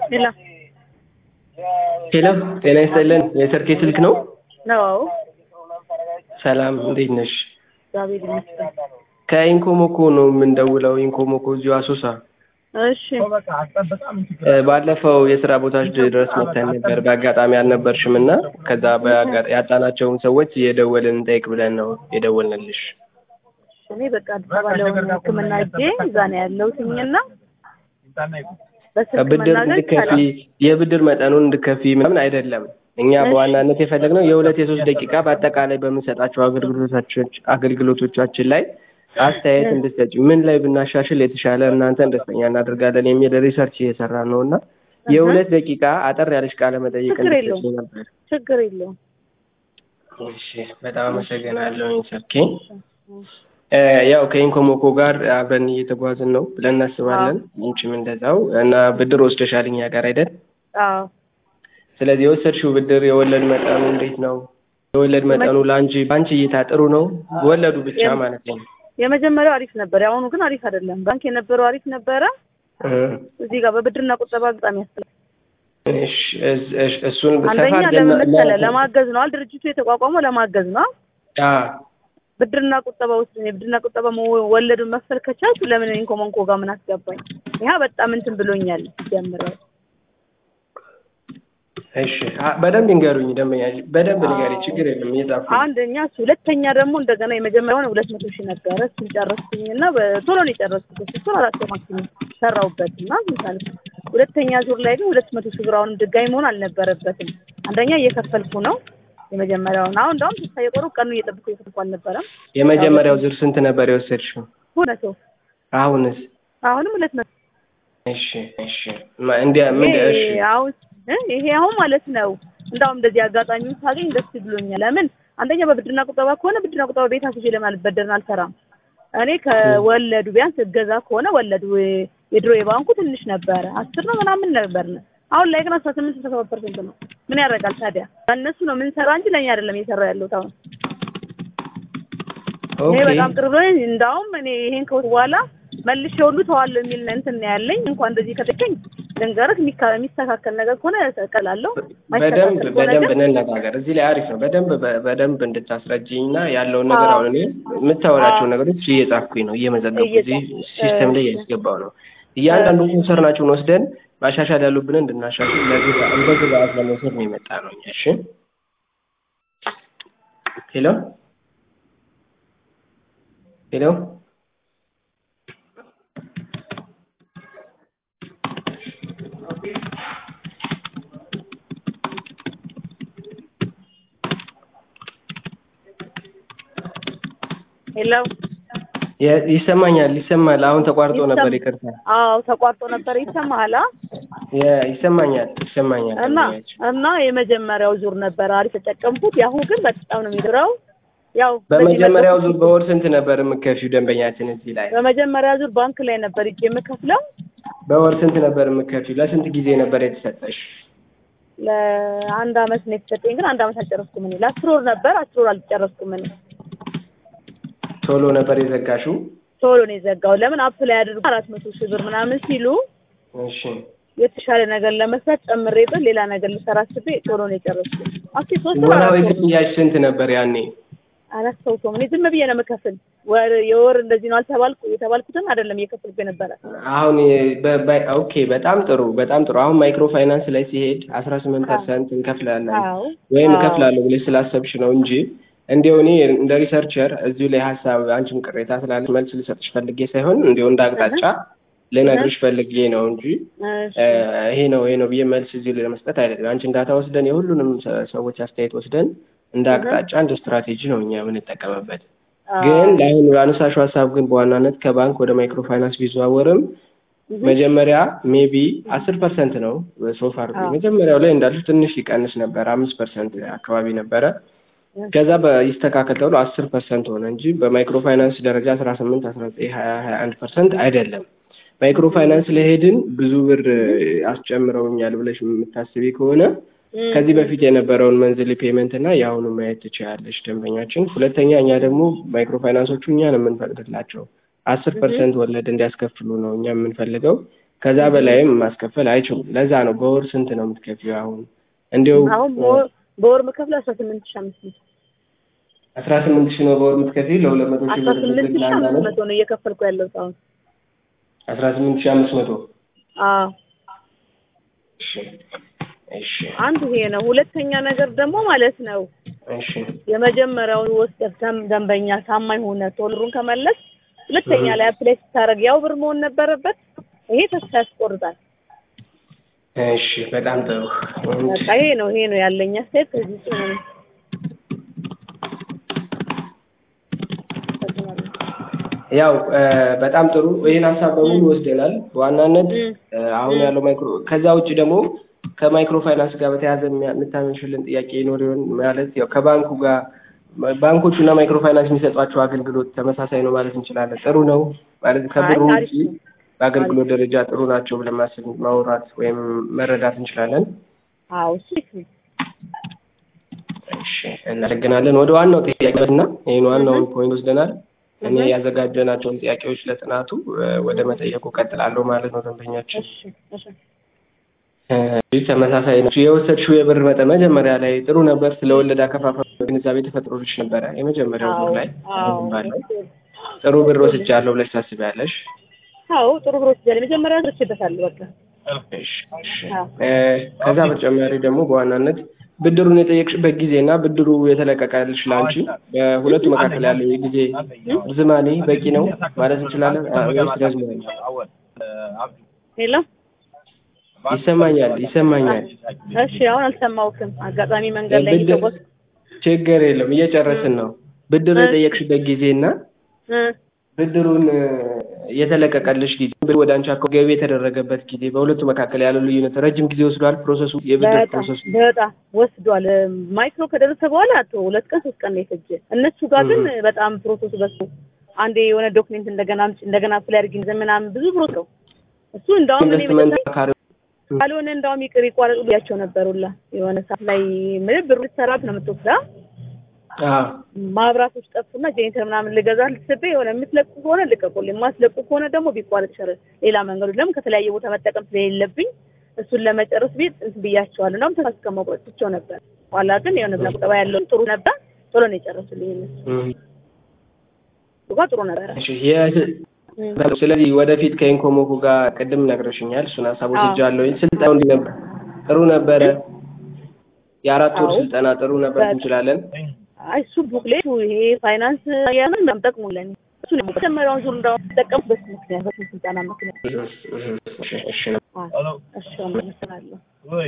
ሄሎ ሄሎ ጤና ይስጥልን የሰርኬ ስልክ ነው ነው ሰላም እንዴት ነሽ እግዚአብሔር ይመስገን ከኢንኮሞኮ ነው የምንደውለው ኢንኮሞኮ እዚሁ አሶሳ እሺ እ ባለፈው የስራ ቦታች ድረስ መተን ነበር በአጋጣሚ አልነበርሽም እና ከዛ በአጋ- ያጣናቸውን ሰዎች እየደወልን እንጠይቅ ብለን ነው የደወልንልሽ እኔ በቃ አዲስ አበባ ለሆነ ህክምና ሄጄ እዛ ነው ያለሁትኝና በስልክ ብድር መናገር እንድከፊ ይቻላል የብድር መጠኑን እንድከፊ ምናምን አይደለም እኛ እሺ። በዋናነት የፈለግነው የሁለት የሶስት ደቂቃ በአጠቃላይ በምንሰጣቸው አገልግሎቶቻችን አገልግሎቶቻችን ላይ አስተያየት እንድትሰጪ ምን ላይ ብናሻሽል የተሻለ እናንተን ደስተኛ እናደርጋለን የሚል ሪሰርች እየሰራ ነው እና የሁለት ደቂቃ አጠር ያለች ቃለ መጠይቅ ችግር እንድትሰጪ የለውም። ነበር ችግር የለውም እሺ በጣም አመሰግናለሁ ሰርኬ እ ያው ከኢንኮሞኮ ጋር አብረን እየተጓዝን ነው ብለን እናስባለን አንቺም እንደዛው እና ብድር ወስደሻል እኛ ጋር አይደል አዎ ስለዚህ የወሰድሽው ብድር የወለድ መጠኑ እንዴት ነው የወለድ መጠኑ ለአንቺ በአንቺ እይታ ጥሩ ነው ወለዱ ብቻ የም- ማለት ነው የመጀመሪያው አሪፍ ነበር የአሁኑ ግን አሪፍ አይደለም ባንክ የነበረው አሪፍ ነበረ እ እዚህ ጋር በብድርና ቁጠባ በጣም ያስጠላል እሺ እስ- እሽ- እሱን ሰፋ አንደኛ አድርገን ለምን መሰለህ ለ- ለማገዝ ነው ድርጅቱ የተቋቋመው ለማገዝ ነው አ ብድርና ቁጠባ ውስጥ የብድርና ቁጠባ መ- ወለዱን መክፈል ከቻልኩ ለምን ኢንኮሞንኮ ጋር ምን አስገባኝ ይሄ በጣም እንትን ብሎኛል ጀምረው እሺ አ- በደንብ ይንገሩኝ ደንበኛ በደንብ ንገሪ ችግር የለም እየጻፉ አንደኛ እሱ ሁለተኛ ደግሞ እንደገና የመጀመሪያውን ሁለት መቶ ሺህ ነበረ እሱን ጨረስኩኝ እና በቶሎ ነው የጨረስኩት ሶስት ወር አራት ወር ማክሲመም ሰራሁበት እና ምሳሌ ሁለተኛ ዙር ላይ ግን ሁለት መቶ ሺህ ብር አሁንም ድጋሚ መሆን አልነበረበትም አንደኛ እየከፈልኩ ነው የመጀመሪያውን አሁን እንደውም ተስፋ የቆረው ቀኑ እየጠብኩ እየከፈልኩ አልነበረም የመጀመሪያው ዙር ስንት ነበር የወሰድሽው ሁለት መቶ አሁንስ አሁንም ሁለት መቶ እሺ እሺ ማ- እንዲያ ምን እሺ ይሄ አሁን እ ይሄ አሁን ማለት ነው እንዳውም እንደዚህ አጋጣሚውን ሳገኝ ደስ ብሎኛል። ለምን አንደኛ በብድርና ቁጠባ ከሆነ ብድርና ቁጠባ ቤት አስይዤ ለምን አልበደርን አልሰራም። እኔ ከወለዱ ቢያንስ እገዛ ከሆነ ወለዱ የድሮ የባንኩ ትንሽ ነበረ አስር ነው ምናምን ነበር። አሁን ላይ ግን አስራ ስምንት አስራ ሰባት ፐርሰንት ነው። ምን ያደርጋል ታዲያ ለእነሱ ነው የምንሰራ እንጂ ለእኛ አይደለም እየሰራ ያለሁት አሁን። ይሄ ኦኬ በጣም ቅርብ ነው። እንዳውም እኔ ይሄን ከወት በኋላ መልሼ ሁሉ ተዋለሁ የሚል እንትን ነው ያለኝ። እንኳን እንደዚህ ከተገኝ ልንገርህ የሚካ- የሚስተካከል ነገር ከሆነ እቀላለሁ። በደንብ ማይስተካከል ከሆነ በደንብ ግን እንነጋገር። እዚህ ላይ አሪፍ ነው። በደንብ በ- በደንብ እንድታስረጅኝ እና ያለውን ነገር አዎ። አሁን እኔ የምታወራቸውን አዎ። ነገሮች እየጻፍኩኝ ነው እየመዘገብኩ እዚህ እየጻፍ- ሲስተም ላይ እሺ። እያስገባው ነው። እያንዳንዱ ኮንሰርናቸውን ወስደን ማሻሻል ያሉብንን እንድናሻሽል ለዚህ እንደ ግብአት ለመውሰድ ነው የመጣ ነው። እኛ እሺ። ሄሎ ሄሎ ሄሎ የ- ይሰማኛል ይሰማል። አሁን ተቋርጦ ይሰማ- ነበር ይቅርታ። አዎ ተቋርጦ ነበር ይሰማሃል አ? የ- ይሰማኛል ይሰማኛል። እና ደንበኛችን። እና የመጀመሪያው ዙር ነበር አሪፍ የተጠቀምኩት የአሁኑ ግን በጣም ነው የሚድረው ያው በዚህ በመጀመሪያው መልኩ- ዙር በወር ስንት ነበር የምከፊው ደንበኛችን እዚህ ላይ በመጀመሪያ ዙር ባንክ ላይ ነበር እጅ የምከፍለው በወር ስንት ነበር የምከፊው? ለስንት ጊዜ ነበር የተሰጠሽ? ለአንድ አመት ነው የተሰጠኝ ግን አንድ አመት አልጨረስኩም እኔ ለአስር ወር ነበር አስር ወር አልጨረስኩም እኔ ቶሎ ነበር የዘጋሽው? ቶሎ ነው የዘጋው ለምን አፕ ላይ አድርጎ አራት መቶ ሺህ ብር ምናምን ሲሉ እሺ የተሻለ ነገር ለመስራት ጨምሬበት ሌላ ነገር ልሰራ አስቤ ቶሎ ነው የጨረስኩት አስቲ ሶስት ወር ወራዊ አራት ወር ነው ክፍያሽ ስንት ነበር ያኔ? አላስታውሰውም እኔ ዝም ብዬ ነው የምከፍል ወር የወር እንደዚህ ነው አልተባልኩ የተባልኩትን አይደለም እየከፈልኩ የነበረ አሁን የ- በ- በ- ኦኬ በጣም ጥሩ በጣም ጥሩ። አሁን ማይክሮ ፋይናንስ ላይ ሲሄድ አስራ ስምንት ፐርሰንት እንከፍላለን አዎ ወይም አዎ። እከፍላለሁ ብለሽ ስላሰብሽ ነው እንጂ እንዲያው እኔ እንደ ሪሰርቸር እዚሁ ላይ ሀሳብ አንቺም ቅሬታ ስላለሽ መልስ ልሰጥሽ ፈልጌ ሳይሆን እንዲያው እንደ አቅጣጫ ልነግርሽ ፈልጌ ነው እንጂ እሺ እ ይሄ ነው ይሄ ነው ብዬ መልስ እዚሁ ላይ ለመስጠት አይደለም። አንቺን ዳታ ወስደን የሁሉንም ሰ- ሰዎች አስተያየት ወስደን እንደ አቅጣጫ እንደ ስትራቴጂ ነው እኛ የምንጠቀምበት። አዎ። ግን ለአሁኑ ያነሳሽው ሀሳብ ግን በዋናነት ከባንክ ወደ ማይክሮ ፋይናንስ ቢዘዋወርም እህ፣ መጀመሪያ ሜቢ አስር ፐርሰንት ነው ሶፋር አዎ። መጀመሪያው ላይ እንዳልሽ ትንሽ ሊቀንስ ነበር አምስት ፐርሰንት አካባቢ ነበረ ከዛ በይስተካከል ተብሎ አስር ፐርሰንት ሆነ እንጂ በማይክሮ ፋይናንስ ደረጃ አስራ ስምንት አስራ ዘጠኝ ሀያ ሀያ አንድ ፐርሰንት አይደለም ማይክሮ ፋይናንስ ለሄድን ብዙ ብር አስጨምረውኛል ብለሽ የምታስቢ ከሆነ እህ፣ ከዚህ በፊት የነበረውን መንዝሊ ፔመንት እና የአሁኑ ማየት ትችላለች ደንበኛችን። ሁለተኛ እኛ ደግሞ ማይክሮ ፋይናንሶቹ እኛ ነው የምንፈቅድላቸው አስር ፐርሰንት ወለድ እንዲያስከፍሉ ነው እኛ የምንፈልገው። ከዛ በላይም ማስከፈል አይችሉም። ለዛ ነው በወር ስንት ነው የምትከፊው? አሁን እንዲሁ አሁን በወር- በወር የምከፍለው አስራ ስምንት ሺህ አምስት መቶ አስራ ስምንት ሺህ ነው በወር የምትከፊው ለሁለት መቶ ሺህ አስራ ብር ስምንት ሺህ ለአንድ አምስት ዓመት መቶ ነው እየከፈልኩ ያለሁት አሁን። አስራ ስምንት ሺህ አምስት መቶ አዎ እሺ እሺ አንዱ ይሄ ነው። ሁለተኛ ነገር ደግሞ ማለት ነው እሺ የመጀመሪያውን ወስደህ ደም- ደንበኛ ታማኝ ሆነ ቶሎ ብሩን ከመለስ ሁለተኛ ላይ አፕላይ ስታደርግ ያው ብር መሆን ነበረበት። ይሄ ተስፋ ያስቆርጣል። እሺ በጣም ጥሩ በቃ ይሄ ነው ይሄ ነው ያለኝ አስተያየት ከዚህ ውጭ ምንም ያው እ በጣም ጥሩ ይህን ሀሳብ በሙሉ ወስደናል። በዋናነት እም። እ አሁን ያለው ማይክሮ ከዛ ውጭ ደግሞ ከማይክሮ ፋይናንስ ጋር በተያያዘ የሚያ- የምታመሽልን ጥያቄ ይኖር ይሆን? ማለት ያው ከባንኩ ጋር ባንኮቹ እና ማይክሮ ፋይናንስ የሚሰጧቸው አገልግሎት ተመሳሳይ ነው ማለት እንችላለን። ጥሩ ነው ማለት ከብሩ አይ ውጭ አሪፍ ነው። በአገልግሎት ደረጃ ጥሩ ናቸው ብለን ማሰብ ማውራት ወይም መረዳት እንችላለን። አዎ እሱ ልክ ነው። እሺ እናመሰግናለን። ወደ ዋናው ጥያቄ እና ይህን ዋናውን ፖይንት ወስደናል። እኔ እህ። ያዘጋጀናቸውን ጥያቄዎች ለጥናቱ እ ወደ መጠየቁ ቀጥላለሁ ማለት ነው። ደንበኛችን እሺ እሺ እ ተመሳሳይ ነው። የወሰድሽው የብር መጠን መጀመሪያ ላይ ጥሩ ነበር። ስለ ወለድ አከፋፈል ግንዛቤ ተፈጥሮልሽ ነበረ። የመጀመሪያው አዎ ብር ላይ አዎ አሁን ባለው ጥሩ ብር ወስጃለሁ ብለሽ ታስቢያለሽ? አዎ ጥሩ ብር ወስጃለሁ። መጀመሪያ ደርሼበታለሁ በቃ እሺ እሺ። አዎ እ ከዛ በተጨማሪ ደግሞ በዋናነት ብድሩን የጠየቅሽበት ጊዜ እና ብድሩ የተለቀቀልሽ ለአንቺ በሁለቱ መካከል ያለው የጊዜ ርዝማኔ በቂ ነው ማለት እንችላለን አ- ወይስ ረዝሟል? ሄሎ ይሰማኛል ይሰማኛል። እሺ አሁን አልሰማሁትም። አጋጣሚ መንገድ ላይ ብድር እየተጓዝኩ ችግር የለም እየጨረስን ነው። ብድር የጠየቅሽበት ጊዜ እና እ ብድሩን እ የተለቀቀልሽ ጊዜ ብር ወደ አንቺ አካውንት ገቢ የተደረገበት ጊዜ በሁለቱ መካከል ያለው ልዩነት ረጅም ጊዜ ወስዷል። ፕሮሰሱ የብድር በጣም ፕሮሰሱ በጣም ወስዷል። ማይክሮ ከደረሰ በኋላ አቶ ሁለት ቀን ሶስት ቀን ነው የፈጀ። እነሱ ጋር ግን በጣም ፕሮሰሱ በሱ አንዴ የሆነ ዶክሜንት እንደገና አምጪ እንደገና አፕላይ አድርጊ ምናምን ብዙ ፕሮሰስ ነው እሱ። እንዳውም እኔ ኢንቨስትመንት መጀመሪያ አካሪ ካልሆነ እንዳውም ይቅር ይቋረጡ ብያቸው ነበር ሁላ የሆነ ሰዓት ላይ ምን ብሩ ልትሰራት ነው የምትወስዳ አዎ ማብራቶች ጠፉና ጄኔተር ምናምን ልገዛ ልትስቤ የሆነ የምትለቁ ከሆነ ልቀቁልኝ፣ የማትለቁ ከሆነ ደግሞ ቢቋረጥ ይሻላል። ሌላ መንገዱ ለምን ከተለያየ ቦታ መጠቀም ስለሌለብኝ እሱን ለመጨረስ ቤት እንትን ብያቸዋለሁ። እንዳውም ተስፋ እስከ መቁረጥ ትቼው ነበር። ኋላ ግን የሆነ ብላ ቁጠባ ያለውን ጥሩ ነበር። ቶሎ ነው የጨረሱልኝ እነሱ እም። እሱ ጋር ጥሩ ነበረ። እሺ የ- እም። ስለዚህ ወደፊት ከኢንኮሞኮ ጋር ቅድም ነግረሽኛል። እሱን ሀሳብ አዎ። ወስጃለሁ። ስልጠናው እንዲህ ነበር? ጥሩ ነበረ። የአራት ወር አዎ። ስልጠና ጥሩ ነበር በጣም። እንችላለን። አይ እሱ ቡክሌቱ ይሄ ፋይናንስ ያንን በጣም ጠቅሞለኝ እሱ ነው መጀመሪያውን ዙር እንዳውም ተጠቀምኩ በሱ ምክንያት በሱ ስልጠና ምክንያት። እሺ እሺ ነው። አዎ። እሺ አመሰግናለሁ።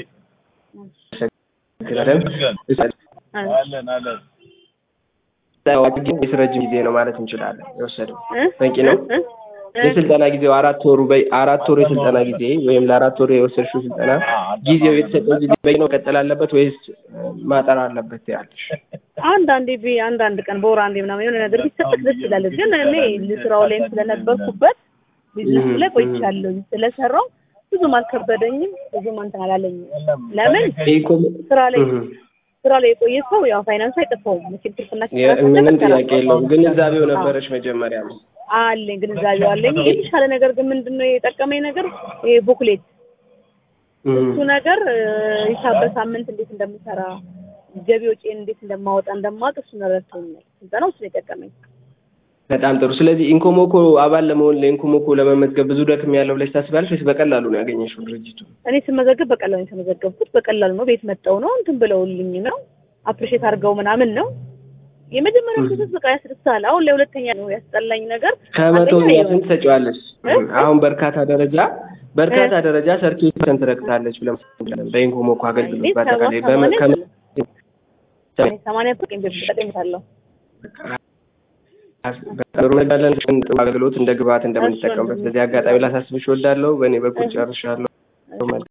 የስ ረጅም ጊዜ ነው ማለት እንችላለን የወሰደው እ? በቂ ነው። እ? እ? የስልጠና ጊዜው አራት ወሩ በይ አራት ወሩ የስልጠና ጊዜ ወይም ለአራት ወሩ የወሰድሽው ስልጠና ጊዜው የተሰጠው ጊዜ በቂ ነው ቀጠል አለበት ወይስ እ፣ ማጠር አለበት ያለሽ? አንዳንዴ ቢ አንዳንድ ቀን በወር አንዴ ምናምን የሆነ ነገር ቢሰጠት ደስ ይላል። ግን እኔ ስራው ላይም ስለነበርኩበት ቢዝነሱ ላይ ቆይቻለሁ ስለሰራው ብዙም አልከበደኝም፣ ብዙም እንትን አላለኝም። ለምን ኢኮኖ- ስራ ላይ እህ፣ ስራ ላይ የቆየ ሰው ያው ፋይናንሱ አይጠፋውም። መቼም ትርፍና የ- ኪሳራ ምንም ስለተሰራ ጥያቄ የለውም። ግንዛቤው ነበረች መጀመሪያ ነው። አለኝ ግንዛቤው አለኝ። የተሻለ ነገር ግን ምንድነው የጠቀመኝ ነገር ይሄ ቡክሌት እሱ ነገር እ፣ ሂሳብ በሳምንት እንዴት እንደምሰራ ገቢ ወጪን እንዴት እንደማወጣ እንደማውቅ እሱ ረድቶኛል። ስልጠናው እሱ ነው የጠቀመኝ። በጣም ጥሩ። ስለዚህ ኢንኮሞኮ አባል ለመሆን ለኢንኮሞኮ ለመመዝገብ ብዙ ደክም ያለው ብለሽ ታስባለሽ ወይስ በቀላሉ ነው ያገኘሽው ድርጅቱ? እኔ ስመዘገብ በቀላሉ ነው የተመዘገብኩት። በቀላሉ ነው ቤት መጠው ነው እንትን ብለውልኝ ነው አፕሪሼት አድርገው ምናምን ነው የመጀመሪያው ፕሮሰስ በቃ ያስደስታል። አሁን ለሁለተኛ ነው ያስጠላኝ ነገር ከመቶ አንደኛ ያ የሆነ- ስንት ሰጪዋለሽ? እ? አሁን በርካታ ደረጃ በርካታ ደረጃ ሰርቲፊኬት ፐርሰንት ረክታለች ብለን እንችላለን። በኢንኮሞኮ አገልግሎት እኔ ሰባ በአጠቃላይ ሰማንያ በመ- ከመ- እኔ ሰማንያ ፐርሰንት ጠቀሜታለሁ። ጥሩ ነጋለን ጥሩ አገልግሎት እንደ ግብዓት እንደምንጠቀምበት በዚህ አጋጣሚ ላሳስብሽ እወዳለሁ። በእኔ በኩል ጨርሻለሁ።